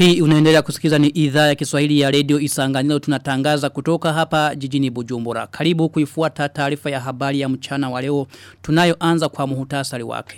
Hii unaendelea kusikiza ni idhaa ya Kiswahili ya Radio Isanganilo tunatangaza kutoka hapa jijini Bujumbura. Karibu kuifuata taarifa ya habari ya mchana wa leo tunayoanza kwa muhutasari wake.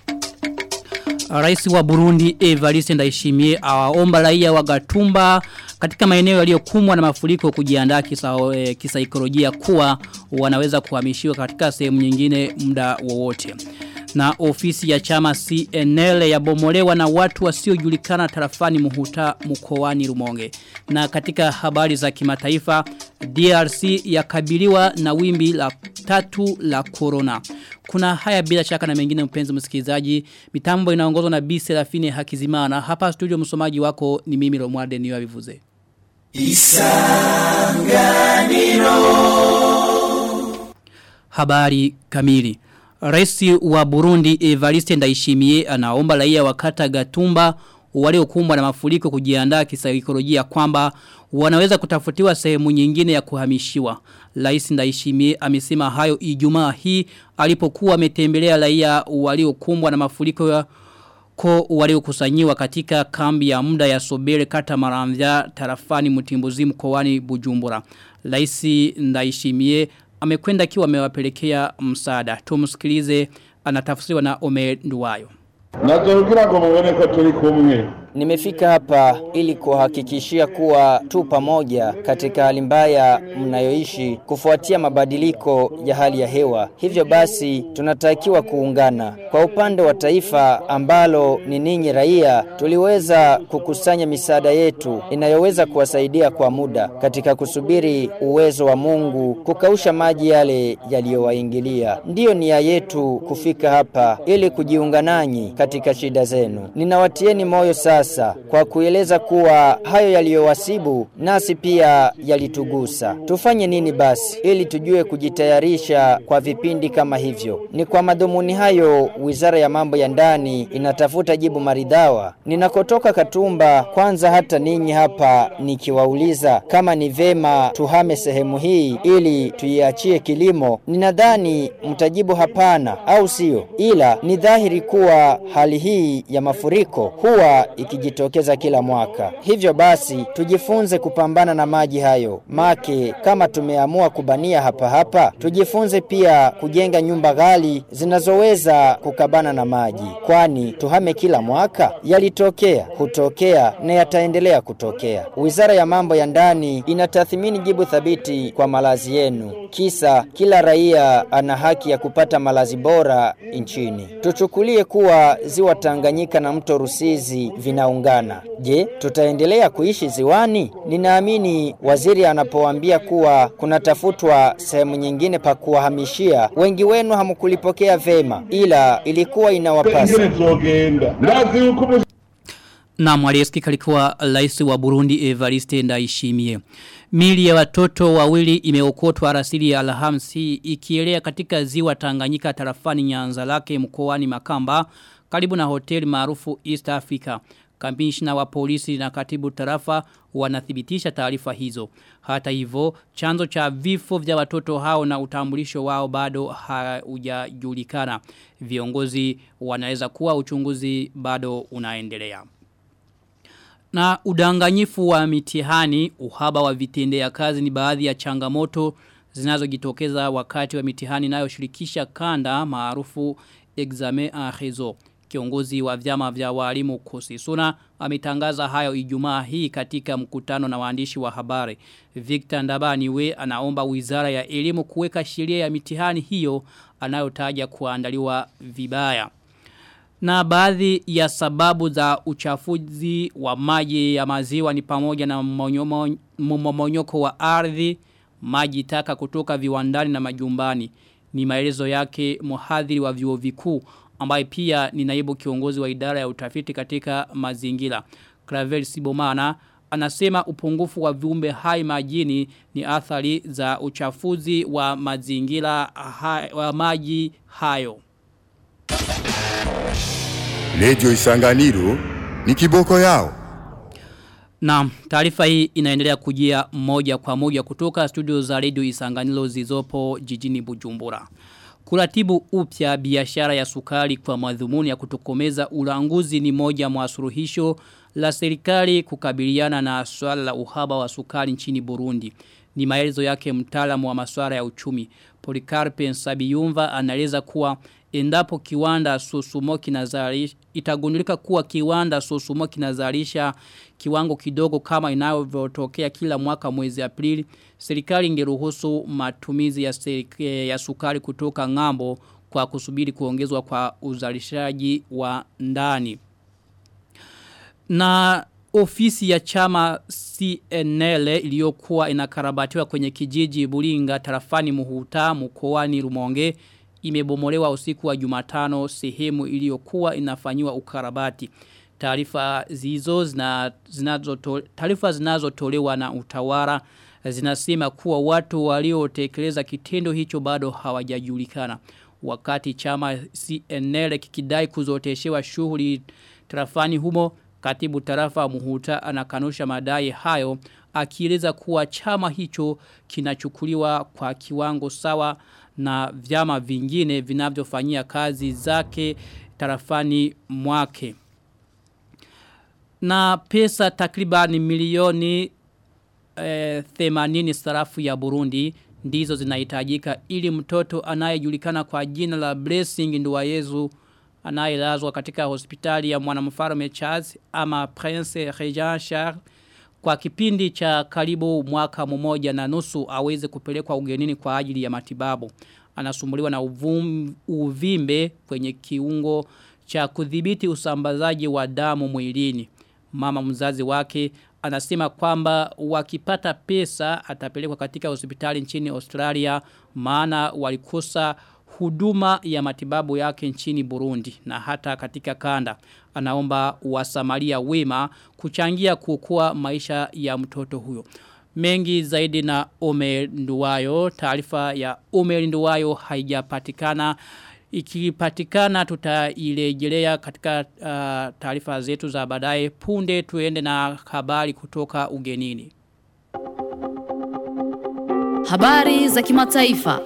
Rais wa Burundi Evariste Ndayishimiye awaomba raia wa Gatumba katika maeneo yaliyokumbwa na mafuriko kujiandaa kisa, e, kisaikolojia kuwa wanaweza kuhamishiwa katika sehemu nyingine muda wowote. Na ofisi ya chama CNL yabomolewa na watu wasiojulikana tarafani Muhuta mkoani Rumonge. Na katika habari za kimataifa DRC yakabiliwa na wimbi la tatu la corona. Kuna haya bila shaka na mengine mpenzi msikilizaji. Mitambo inaongozwa na B Serafine Hakizimana. Hapa studio msomaji wako ni mimi Romualde niwa vivuze. Isanganiro Habari kamili Raisi wa Burundi Evariste Ndayishimiye anaomba raia wa kata Gatumba waliokumbwa na mafuriko kujiandaa kisaikolojia kwamba wanaweza kutafutiwa sehemu nyingine ya kuhamishiwa. Rais Ndayishimiye amesema hayo Ijumaa hii alipokuwa ametembelea raia waliokumbwa na mafuriko ya ko waliokusanyiwa katika kambi ya muda ya Sobere kata Maramvya tarafani Mutimbuzi mkoani Bujumbura. Rais Ndayishimiye amekwenda akiwa amewapelekea msaada. Tumsikilize anatafsiriwa na Omer Nduwayo. Nazorugira ngo mubone ko turi kumwe. Nimefika hapa ili kuhakikishia kuwa tu pamoja katika hali mbaya mnayoishi kufuatia mabadiliko ya hali ya hewa. Hivyo basi tunatakiwa kuungana. Kwa upande wa taifa ambalo ni ninyi raia, tuliweza kukusanya misaada yetu inayoweza kuwasaidia kwa muda katika kusubiri uwezo wa Mungu kukausha maji yale yaliyowaingilia. Ndiyo nia yetu kufika hapa ili kujiunga nanyi katika shida zenu. Ninawatieni moyo sasa sasa kwa kueleza kuwa hayo yaliyowasibu nasi pia yalitugusa. Tufanye nini basi ili tujue kujitayarisha kwa vipindi kama hivyo? Ni kwa madhumuni hayo Wizara ya Mambo ya Ndani inatafuta jibu maridhawa. Ninakotoka Katumba, kwanza hata ninyi hapa nikiwauliza kama ni vema tuhame sehemu hii ili tuiachie kilimo, ninadhani mtajibu hapana, au sio? Ila ni dhahiri kuwa hali hii ya mafuriko huwa ikijitokeza kila mwaka. Hivyo basi tujifunze kupambana na maji hayo. Make kama tumeamua kubania hapa hapa, tujifunze pia kujenga nyumba ghali zinazoweza kukabana na maji. Kwani tuhame kila mwaka yalitokea, hutokea na yataendelea kutokea. Wizara ya Mambo ya Ndani inatathmini jibu thabiti kwa malazi yenu. Kisa kila raia ana haki ya kupata malazi bora nchini. Tuchukulie kuwa ziwa Tanganyika na mto Rusizi vinaungana. Je, tutaendelea kuishi ziwani? Ninaamini waziri anapoambia kuwa kunatafutwa sehemu nyingine pa kuwahamishia, wengi wenu hamkulipokea vema, ila ilikuwa inawapasa. Na mwaliesikika alikuwa rais wa Burundi Evariste Ndayishimiye. Mili ya watoto wawili imeokotwa rasili ya Alhamisi ikielea katika ziwa Tanganyika tarafani Nyanza lake mkoani Makamba karibu na hoteli maarufu East Africa. Kamishna wa polisi na katibu tarafa wanathibitisha taarifa hizo. Hata hivyo, chanzo cha vifo vya watoto hao na utambulisho wao bado haujajulikana. Viongozi wanaweza kuwa uchunguzi bado unaendelea. Na udanganyifu wa mitihani, uhaba wa vitendea kazi ni baadhi ya changamoto zinazojitokeza wakati wa mitihani inayoshirikisha kanda maarufu examen en réseau. Kiongozi wa vyama vya walimu Kusisuna ametangaza hayo Ijumaa hii katika mkutano na waandishi wa habari. Victor Ndabani we anaomba Wizara ya Elimu kuweka sheria ya mitihani hiyo anayotaja kuandaliwa vibaya. Na baadhi ya sababu za uchafuzi wa maji ya maziwa ni pamoja na mmomonyoko wa ardhi, maji taka kutoka viwandani na majumbani. Ni maelezo yake mhadhiri wa vyuo vikuu ambaye pia ni naibu kiongozi wa idara ya utafiti katika mazingira. Clavel Sibomana anasema upungufu wa viumbe hai majini ni athari za uchafuzi wa mazingira hai, wa maji hayo. Radio Isanganiro ni kiboko yao. Na taarifa hii inaendelea kujia moja kwa moja kutoka studio za Radio Isanganiro zizopo jijini Bujumbura. Kuratibu upya biashara ya sukari kwa madhumuni ya kutokomeza ulanguzi ni moja mwa suluhisho la serikali kukabiliana na swala la uhaba wa sukari nchini Burundi. Ni maelezo yake mtaalamu wa masuala ya uchumi. Polikarpe Nsabiyumva anaeleza kuwa endapo kiwanda Susumo kinazalisha itagundulika kuwa kiwanda Susumo kinazalisha kiwango kidogo kama inavyotokea kila mwaka mwezi Aprili serikali ingeruhusu matumizi ya, ya sukari kutoka ngambo kwa kusubiri kuongezwa kwa uzalishaji wa ndani na ofisi ya chama CNL iliyokuwa inakarabatiwa kwenye kijiji Buringa tarafani Muhuta mkoani Rumonge imebomolewa usiku wa Jumatano sehemu iliyokuwa inafanyiwa ukarabati. Taarifa zizo zina, zinazo taarifa zinazotolewa na utawala zinasema kuwa watu waliotekeleza kitendo hicho bado hawajajulikana. Wakati chama CNL kikidai kuzoteshewa shughuli tarafani humo Katibu tarafa muhuta anakanusha madai hayo akieleza kuwa chama hicho kinachukuliwa kwa kiwango sawa na vyama vingine vinavyofanyia kazi zake tarafani mwake. Na pesa takriban milioni eh, 80 sarafu ya Burundi ndizo zinahitajika ili mtoto anayejulikana kwa jina la Blessing Nduwayezu anayelazwa katika hospitali ya mwanamfalme Charles ama Prince Regent Charles kwa kipindi cha karibu mwaka mmoja na nusu aweze kupelekwa ugenini kwa ajili ya matibabu. Anasumbuliwa na uvum, uvimbe kwenye kiungo cha kudhibiti usambazaji wa damu mwilini. Mama mzazi wake anasema kwamba wakipata pesa atapelekwa katika hospitali nchini Australia maana walikosa huduma ya matibabu yake nchini Burundi na hata katika kanda. Anaomba wasamaria wema kuchangia kukua maisha ya mtoto huyo. Mengi zaidi na Omer Nduwayo, taarifa ya Omer Nduwayo haijapatikana. Ikipatikana tutailejelea katika uh, taarifa zetu za baadaye punde tuende na habari kutoka ugenini. Habari za kimataifa.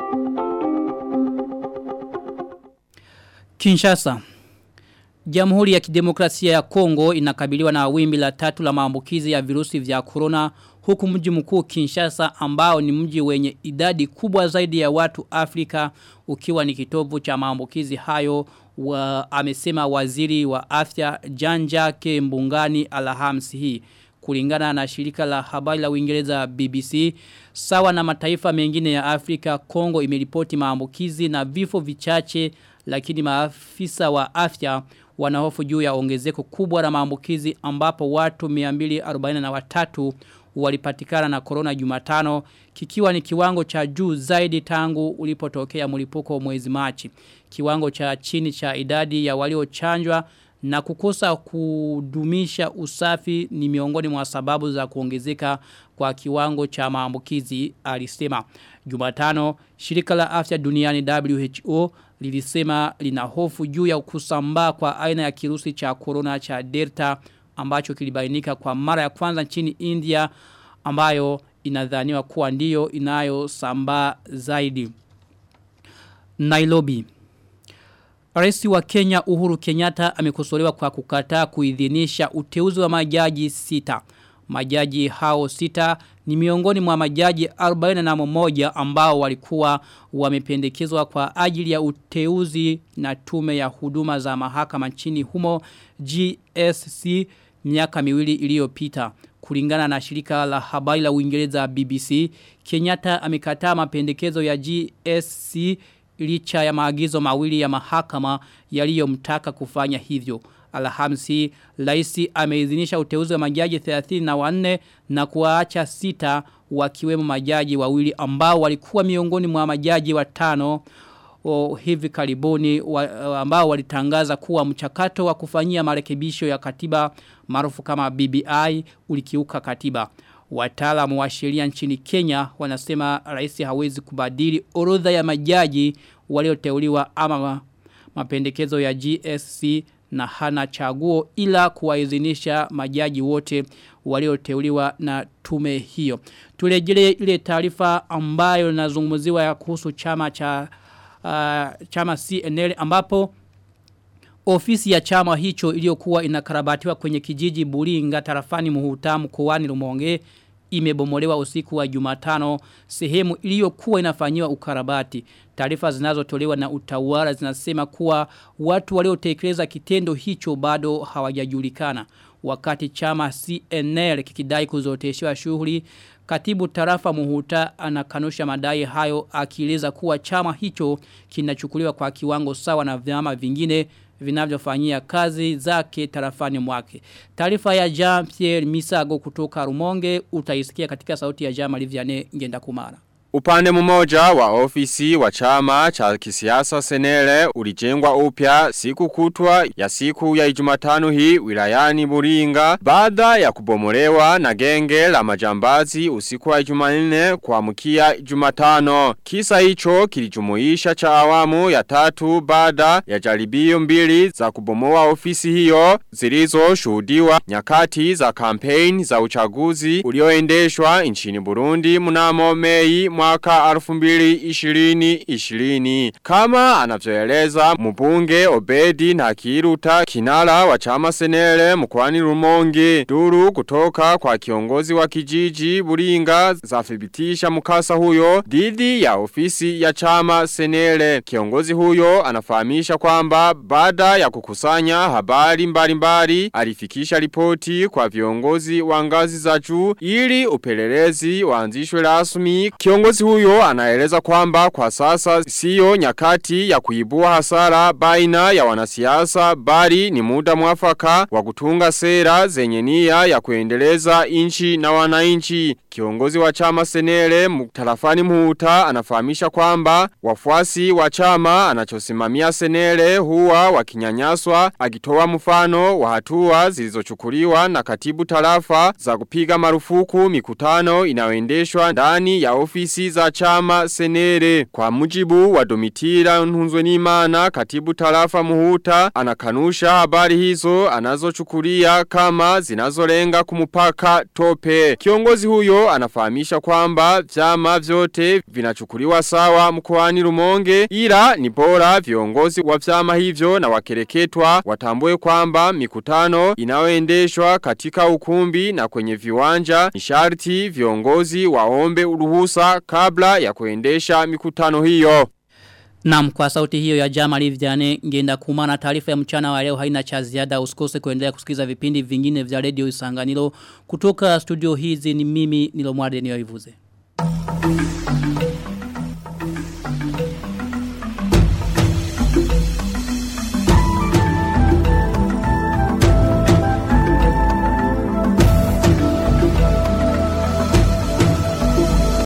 Kinshasa. Jamhuri ya Kidemokrasia ya Kongo inakabiliwa na wimbi la tatu la maambukizi ya virusi vya corona huku mji mkuu Kinshasa ambao ni mji wenye idadi kubwa zaidi ya watu Afrika ukiwa ni kitovu cha maambukizi hayo wa, amesema waziri wa afya Janjake Mbungani Alhamisi hii kulingana na shirika la habari la Uingereza BBC sawa na mataifa mengine ya Afrika Kongo imeripoti maambukizi na vifo vichache lakini maafisa wa afya wanahofu juu ya ongezeko kubwa la maambukizi ambapo watu 243 walipatikana na corona Jumatano kikiwa ni kiwango cha juu zaidi tangu ulipotokea mlipuko mwezi Machi. Kiwango cha chini cha idadi ya waliochanjwa na kukosa kudumisha usafi ni miongoni mwa sababu za kuongezeka kwa kiwango cha maambukizi alisema. Jumatano shirika la afya duniani WHO lilisema lina hofu juu ya kusambaa kwa aina ya kirusi cha corona cha Delta ambacho kilibainika kwa mara ya kwanza nchini India ambayo inadhaniwa kuwa ndiyo inayosambaa zaidi. Nairobi Rais wa Kenya Uhuru Kenyatta amekosolewa kwa kukataa kuidhinisha uteuzi wa majaji sita. Majaji hao sita ni miongoni mwa majaji 41 ambao walikuwa wamependekezwa kwa ajili ya uteuzi na tume ya huduma za mahakama nchini humo GSC miaka miwili iliyopita. Kulingana na shirika la habari la Uingereza BBC, Kenyatta amekataa mapendekezo ya GSC licha ya maagizo mawili ya mahakama yaliyomtaka kufanya hivyo. Alhamisi, laisi ameidhinisha uteuzi wa majaji 34 na kuwaacha sita wakiwemo majaji wawili ambao walikuwa miongoni mwa majaji watano o, hivi karibuni wa, ambao walitangaza kuwa mchakato wa kufanyia marekebisho ya katiba maarufu kama BBI ulikiuka katiba. Wataalamu wa sheria nchini Kenya wanasema rais hawezi kubadili orodha ya majaji walioteuliwa ama mapendekezo ya GSC na hana chaguo ila kuwaidhinisha majaji wote walioteuliwa na tume hiyo. Turejelee ile taarifa ambayo inazungumziwa kuhusu chama cha uh, chama CNL ambapo Ofisi ya chama hicho iliyokuwa inakarabatiwa kwenye kijiji Buringa tarafani Muhutamu mkoani Rumonge imebomolewa usiku wa Jumatano sehemu iliyokuwa inafanyiwa ukarabati. Taarifa zinazotolewa na utawala zinasema kuwa watu waliotekeleza kitendo hicho bado hawajajulikana. Wakati chama CNL kikidai kuzoteshewa shughuli Katibu tarafa muhuta anakanusha madai hayo akieleza kuwa chama hicho kinachukuliwa kwa kiwango sawa na vyama vingine vinavyofanyia kazi zake tarafani mwake. Taarifa ya Jean Pierre Misago kutoka Rumonge utaisikia katika sauti ya Jean Liviane ngenda kumara. Upande mmoja wa ofisi wa chama cha kisiasa senele ulijengwa upya siku kutwa ya siku ya ijumatano hii wilayani Buringa baada ya kubomolewa na genge la majambazi usiku wa ijumanine kuamkia ijumatano. Kisa hicho kilijumuisha cha awamu ya tatu baada ya jaribio mbili za kubomoa ofisi hiyo zilizo shuhudiwa nyakati za kampeni za uchaguzi ulioendeshwa nchini Burundi mnamo Mei mwaka 2020 Kama anavyoeleza mbunge Obedi na Kiruta kinara wa chama senele mkwani Rumonge. Duru kutoka kwa kiongozi wa kijiji Buringa zafibitisha mkasa huyo dhidi ya ofisi ya chama senele. Kiongozi huyo anafahamisha kwamba baada ya kukusanya habari mbalimbali alifikisha ripoti kwa viongozi wa ngazi za juu ili upelelezi waanzishwe rasmi. Kiongozi huyo anaeleza kwamba kwa sasa siyo nyakati ya kuibua hasara baina ya wanasiasa bali ni muda mwafaka wa kutunga sera zenye nia ya kuendeleza inchi na wananchi. Kiongozi wa chama senele tarafani muhuta anafahamisha kwamba wafuasi wa chama anachosimamia senele huwa wakinyanyaswa akitoa mfano wa hatua zilizochukuliwa na katibu tarafa za kupiga marufuku mikutano inayoendeshwa ndani ya ofisi za chama senere. Kwa mujibu wa Domitira Nhunzwe Nimana katibu tarafa muhuta anakanusha habari hizo anazochukulia kama zinazolenga kumupaka tope. Kiongozi huyo anafahamisha kwamba vyama vyote vinachukuliwa sawa mkoani Rumonge ila ni bora viongozi wa vyama hivyo na wakereketwa watambue kwamba mikutano inayoendeshwa katika ukumbi na kwenye viwanja ni sharti viongozi waombe uruhusa kabla ya kuendesha mikutano hiyo. Naam kwa sauti hiyo ya Jama Liviane ngenda kumana taarifa ya mchana wa leo haina cha ziada usikose kuendelea kusikiza vipindi vingine vya radio Isanganiro kutoka studio hizi ni mimi nilomwade niyoivuze. Thank you.